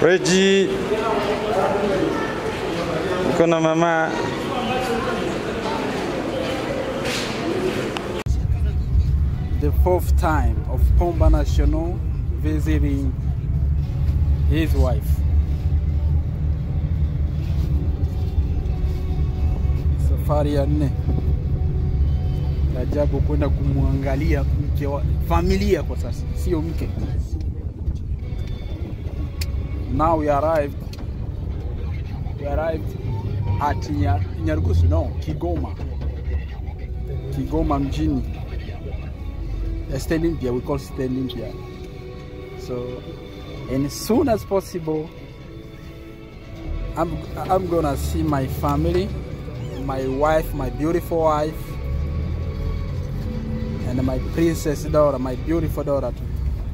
Reji uko na mama the fourth time of Pomba National visiting his wife. Safari ya nne Rajabu kwenda kumwangalia mke wa familia kwa sasa, sio mke. Now we arrived, we arrived at Nya- Nyarugusu, no, Kigoma, Kigoma mjini. uh, State Olympia, we call State Olympia. So, and as soon as possible, I'm I'm gonna see my family, my wife, my beautiful wife, and my princess daughter, my beautiful daughter. too.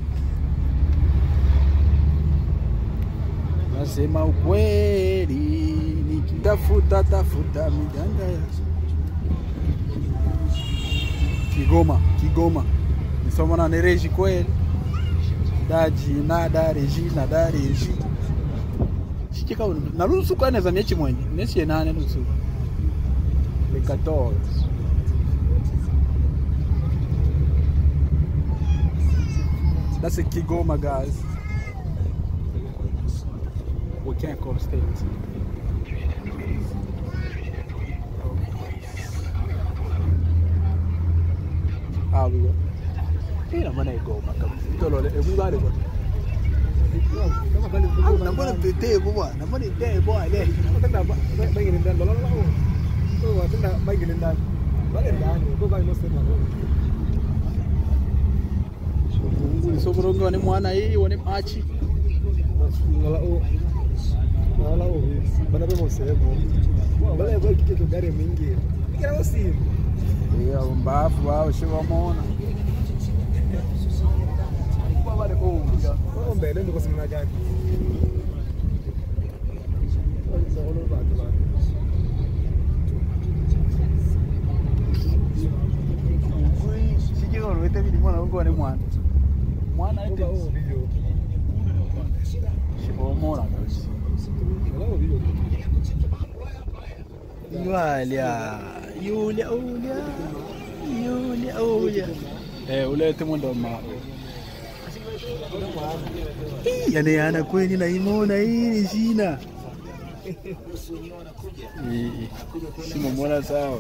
Nasema ukweli, nikitafuta tafuta miganda ya Kigoma, Kigoma. Nisoma na Reji kweli. Daji na da Reji na da Reji. Shikika na rusu kwa neza mechi mwenye. Nesi nane rusu. Le 14. That's a Kigoma guys. We can't call state. Ah, we go. Ina maana igoma kabisa. Tolole, ebu bale kwa. Ah, nambona tete bwa, nambona tete bwa le. Nguli soborongo ni mwana hii wone machi. Ya mbafu wao shiva mona. Shikika ulete bidi mwana ngo ni mwana. Mwana ite. Shiva mona kabisa. Yulia, Yulia, Yulia, Yulia, Yulia. Eh, ulete mwendo mao. Yani ana kweli na imona hili sina. Simomona sawa.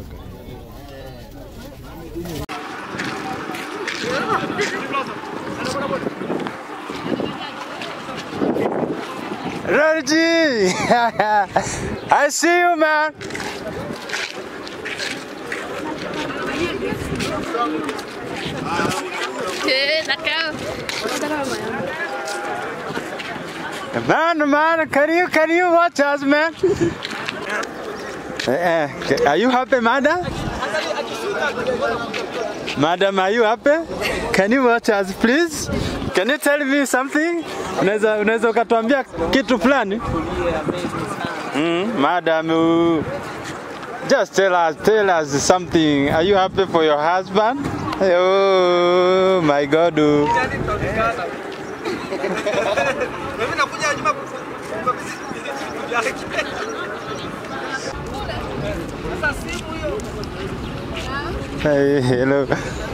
Reggie, I see you, man. Eh, d'accord. Man, man, can you can you watch us, man? Eh, eh, are you happy, madam? Madam, are you happy? Can you watch us, please? Can you tell me something? Unaweza unaweza ukatuambia kitu fulani? Mm, madam, uh, just tell us tell us something. Are you happy for your husband? Oh my God. uh. Hey, hello.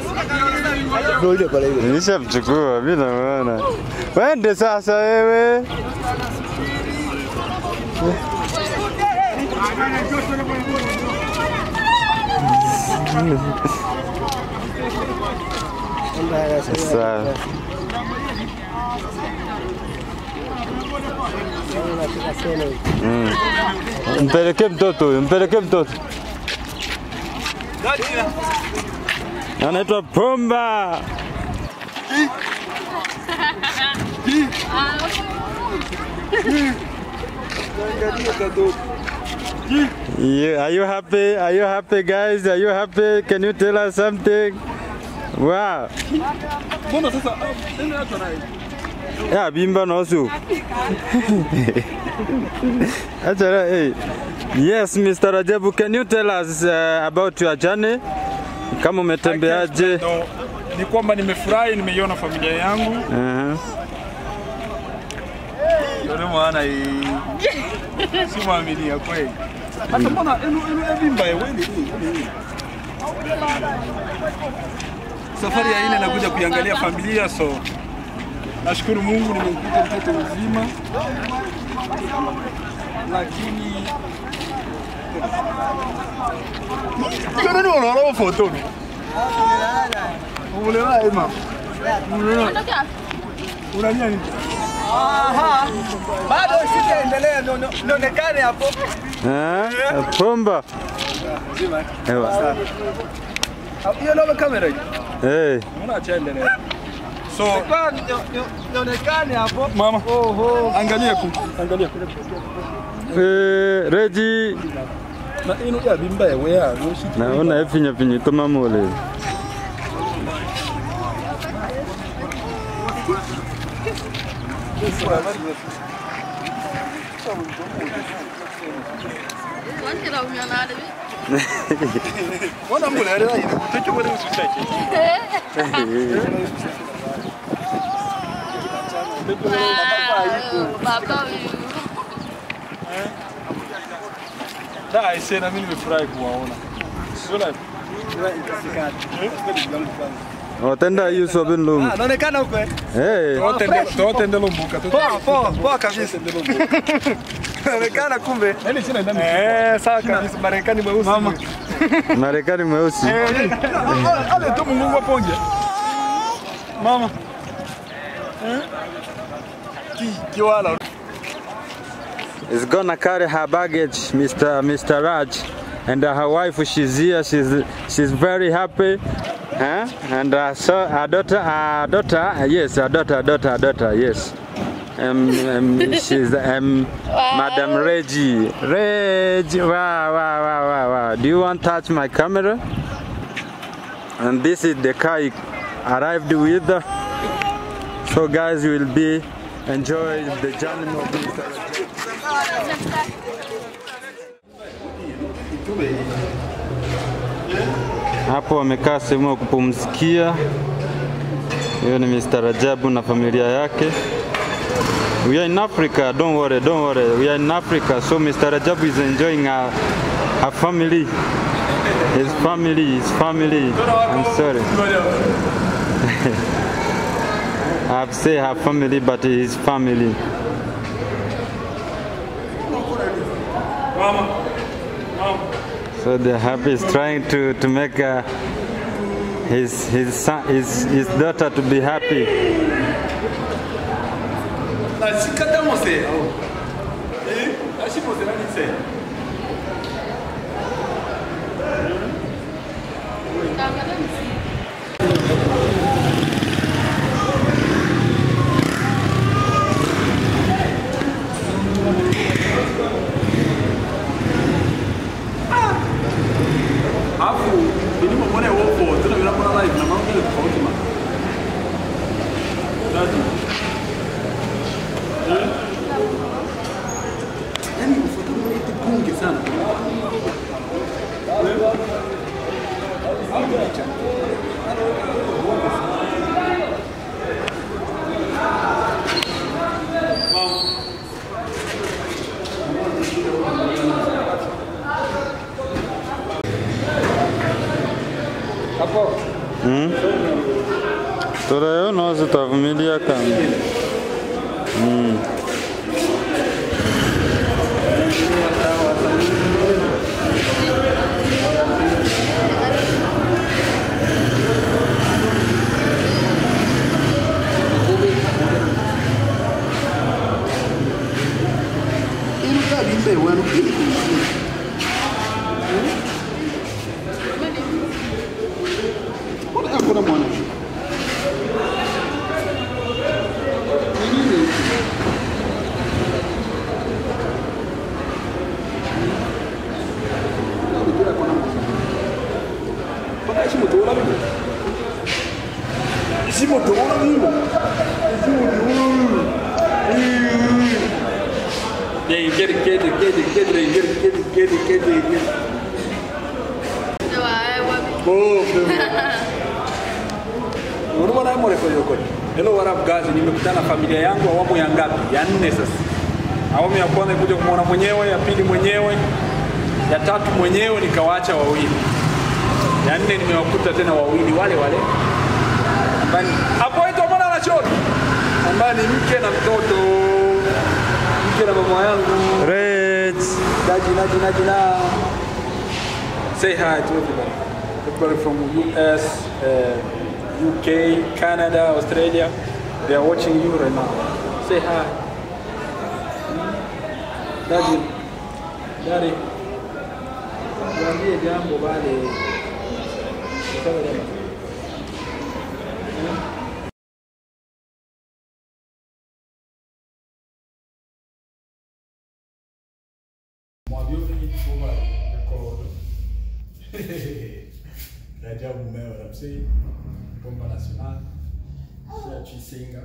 Nishamchukua, mimi naona. Wende sasa wewe. Sawa. Mm. Mpelekee mtoto huyo, mpelekee mtoto. Anaitwa Pomba. Yeah, are you happy? Are you happy, guys? Are you happy? Can you tell us something? Wow. Mbona sasa ndio watu naye? Yeah, bimba nosu. Achara, hey. Yes, Mr. Rajabu, can you tell us uh, about your journey? Kama umetembeaje? No, ni kwamba nimefurahi, nimeiona familia yangu. Uh-huh. Ndio mwana hii. Si mwaminia kweli. Hata mbona enu enu evimba wewe ni nini? Safari ya ine nakuja kuiangalia familia so nashukuru Mungu nimemkuta mtoto mzima, lakini Kana ni unaona foto ni? Umeona ema? Umeona? Unalia nini? Aha. Bado sijaendelea ndo- ndo- nionekane hapo. Eh? Pumba. Ewa. Hiyo ndio kamera hii. Hey. Unaona acha endelea. So Kwa nio- nio- nionekane hapo. mama, angalia ku, angalia ku. Eh, Reji. Na ino ya bimba ya wea, yoshi. Naona efinya finyi tuma mole. Wana mbona ile ile tucho kwa usisache. Da, ise na mimi nimefurahi kuwaona. Sio la. Otenda yuso bin lum. Ah, naonekana huko. eh? Hey. Tote ndio tote ndio mbuka. Poa, poa, poa kabisa. Naonekana kumbe. Yaani sina ndani. Eh, sawa kabisa. Marekani mweusi. Mama. Marekani mweusi. Ale tu Mungu aponje. Mama. Eh? Ki kiwala. is gonna carry her baggage, Mr. Mr. Raj, and uh, her wife. She's here. She's she's very happy. Huh? And uh, so her daughter, her daughter, uh, yes, her daughter, her daughter, her daughter, yes. Um, um, she's um, Madam Reggie. Reggie, wow, wow, wow, wow, wow. Do you want to touch my camera? And this is the car he arrived with. So, guys, you will be enjoy the journey of Mr. Hapo wamekaa sehemu ya kupumzikia. Hiyo ni Mr. Rajabu na familia yake. We are in Africa, don't worry, don't worry. We are in Africa, so Mr. Rajabu is enjoying her, her family. His family, his family. I'm sorry. I've said her family, but his family. So the happy is trying to, to make uh, his, his, son, his, his daughter to be happy. Nasikata mose. Eh? Ashi mose nani se? Afu ilimo mwone wopo tuna bila kuna live na mambo ile tofauti ma. Dadi. Yaani ufuata mwone bunge sana. Turayo no tutavumilia kama. Iruka bimbe wanu kili kumsi. Mbona hakuna mwana? Ni nini? Bila kuna mwana. Mpaka ishi motora bibi. Ishi motora bibi. Ishi motora. Yeah, you get it, get it, get it, get it, get it, get it, get it, get it, get it. Oh, Unaona mwana mrefu yuko. Hello, what up guys? Nimekutana na familia yangu awamu ya ngapi? Ya nne sasa. Awamu ya kwanza nikuja kumwona mwenyewe, ya pili mwenyewe, ya tatu mwenyewe, nikawaacha wawili, ya nne nimewakuta tena wawili wale wale ambaye ni- hapo aitwa mwana na choni ambaye ni mke na mtoto, mke na mama yangu Great. Najina, Najina, Najina. Say hi to everybody. Everybody from US, uh, UK, Canada, Australia. They are watching you right now. Say hi. Daddy. Daddy. Niambie jambo bale. Sasa jambo. Mwavyoni over record. Rajabu Meo Ramsey, Bomba Nacional, Sia Chisenga.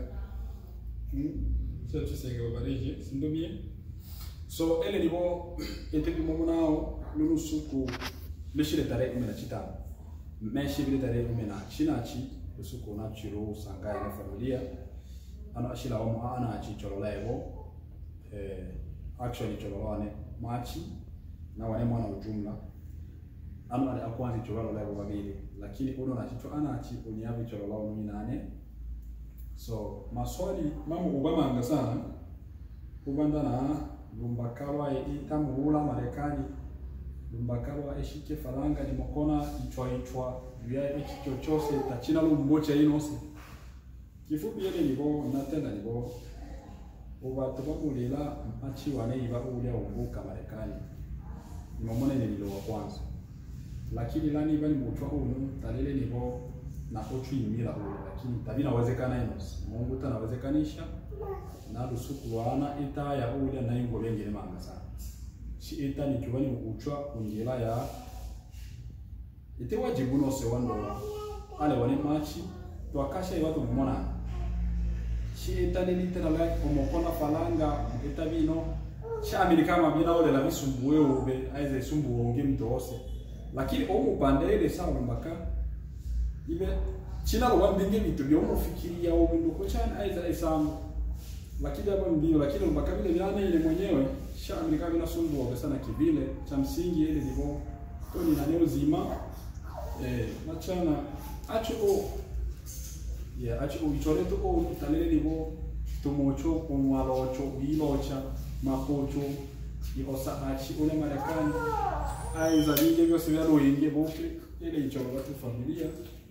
Sio tusenga babarije, sindomie. So ele nibo eteki momo nao lulu suku lishile tare ime na chitano. Meshi bile tare ime na chinachi usuku na chiro sangai na familia. Ano ashila omo ana achi cholola ebo. Eh, actually cholola ne machi na wane mwana ujumla. Ano ale akwanzi cholola ebo babili. Lakini uno na chicho ana achi unyabi cholola uno nane. So maswali mama ubamanga sana ubanda na lumbakalwa itamuula Marekani lumbakalwa eshike faranga nimokona ichwa ichwa vya ichi chochose tachina lumbocha inose kifupi yele nibo natenda nibo ubatu babulila mpachi wane iba ulya umbuka Marekani nimomone nililo wa kwanza lakini lani iba ni mutwa unu talele nibo na ochu imila ule lakini tabina wezekana inos Mungu tanawezekanisha na lusuku wana ita ya ule na ingo bengene manga sana shi ita ni kiwani uchwa kunjila ya ite wajibu no se wando ale wani machi to akasha iwatu mumona shi ita ni litera la omokona falanga ita bino shamili kama bina ole la bisumbuwe ube aize sumbu wonge mtose lakini omu pande ile sawa mbaka ibe china lo wambinge vitu byo mufikiria ubindu ko chana aiza isamu lakini hapo ndio lakini mpaka vile vyana ile mwenyewe shamili kama ina sumbu sana kivile cha msingi ile ndivyo to ni nani uzima eh machana acho o yeah acho o ichoreto o talele ndivyo tumocho omwalocho bilocha makocho iosa achi ule marekani aiza vinge vyose vyaroinge boke ile ichoro watu familia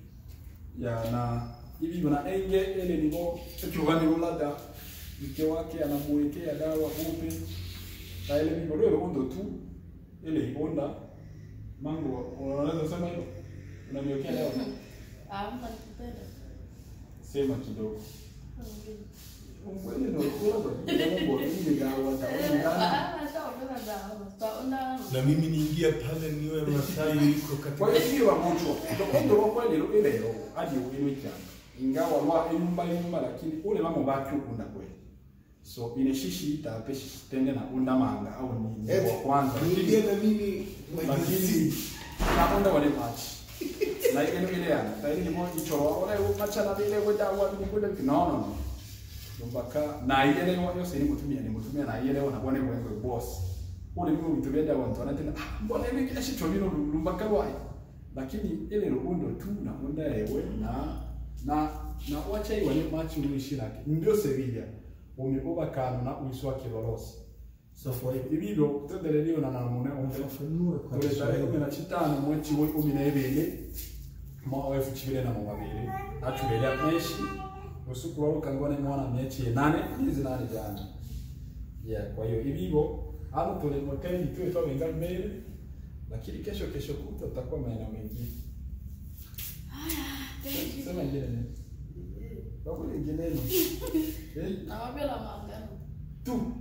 ya na hivi na enge ele nibo chuchuani ulada mke wake anamuwekea dawa upe na ile nibo leo ondo tu ile ibonda mango unaweza sema hilo unaniwekea dawa Amna nikipenda. sema kidogo Ukweli ndio kwa ndio Mungu ni dawa taona Ah, nitaongeza dawa. Tutaona. Na mimi niingia pale niwe Masai iko kwa katika hiyo wa mucho ndio kwa kweli ile ile leo hadi ile changa ingawa lwa imba imba lakini ule mama baki ukunda kweli so ile shishi itapeshi tende na unda manga au nini Eti, wa kwanza niingie na mimi lakini nakonda wale machi na ile ile yana taili ni mo ichoro wale machana vile wenda wa ni kule no no no mpaka na ile leo yose ni mutumia ni mutumia na ile leo na bwana wewe boss ule mimi vitu vya watu wanatenda ah mbona hivi kila shicho vino lumbaka wai lakini ile rundo tu na unda ewe na na na wacha iwe ni machi ulishiraki ndio Sevilla umeoba kano na uiswa kilolosi safari ibibyo kutendelelio na namune umve fafanue kwa Tule tarehe kumi Kiswahili. na chitano mwezi wa kumi na ibili mwaka wa elfu chibiri na mabiri atulelea meshi usiku wa ukangone mwana mechi nane hizi nane jana yeah kwa hiyo ibibo ano tule moteli tu ito wenga mbele lakini kesho kesho kuta tutakuwa maeneo mengine sema ingine nini Bakuli ingine nini eh Nawaambia la maagano. tu